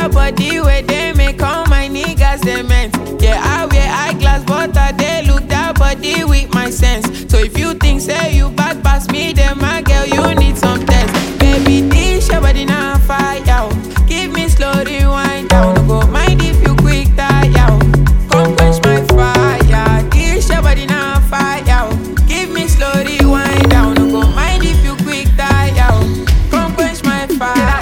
that body where they make all my niggas cement. Yeah, I wear eyeglass, but I they look that body with my sense. So if you think say you bad pass me, then my girl you need some test. Baby, this your body now fire. oh. Give me slow rewind down. No go mind if you quick tire. oh. Come quench my fire. This your body now fire. oh. Give me slow rewind down. No go mind if you quick tire. oh. Come quench my fire.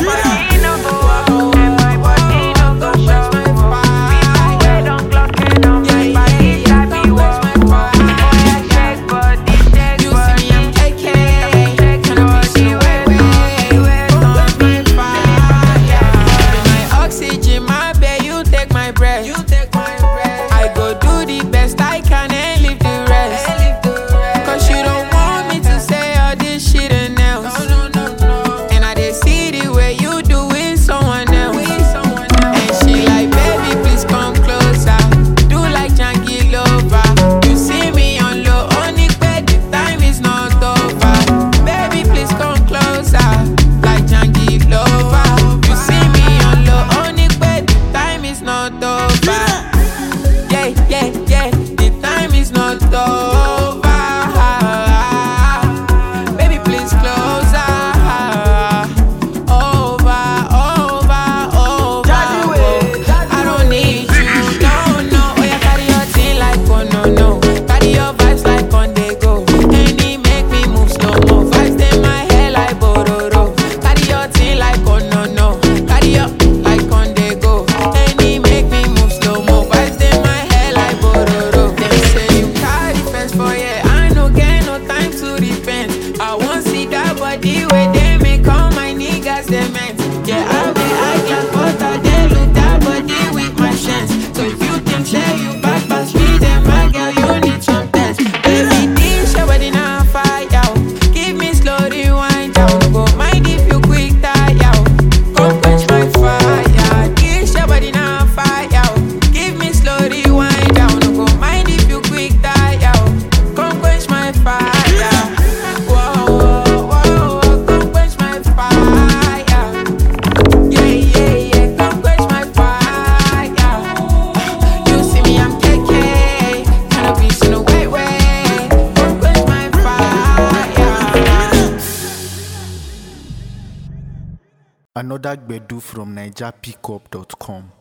You see me, I'm KK. Cannabis in the way, Come quench my fire. Be my oxygen, my babe, you take my breath. You take my breath. I go do the best I can and leave the rest. Cause you don't want me to say all this shit and else. And I dey see the way you do with someone else. And she like, baby, please come closer. Do like Janky Lover. You see me on low, only bed, the time is not over. Baby, please come closer. Like Janky Lover. You see me on low, only bed, the time is not over. Yeah, yeah, yeah, the time is not over. Baby, please closer. Over, over, over. I don't need you, no, no. Oh, yeah, carry your thing like oh no, no. Carry your vibes like on the go. Any make me move slow mo. Vibes in my hair like bororo. Carry your thing like oh no, no. Carry your like on the go. Any make me move slow mo. Vibes in my hair like bororo. Them say you carry first for yeah. I no get no time to repent. I want see that body where they make all my niggas cement. Yeah, I be eyeglass, but I they look that body with my chance. So if you think say you bad pass me, then my girl you need some test. Baby, this your body now fire. oh. Give me slow rewind down. No go mind if you quick tire. oh. Come quench my fire. This your body now fire. oh. Give me slow rewind down. No go mind if you quick tire. oh. Come quench my fire. Whoa, whoa, whoa, come quench my fire. Yeah, yeah, yeah, come quench my fire. You see me, I'm KK. Cannabis in a way, way. Come quench my fire. Another Gbedu from NigerPickup.com.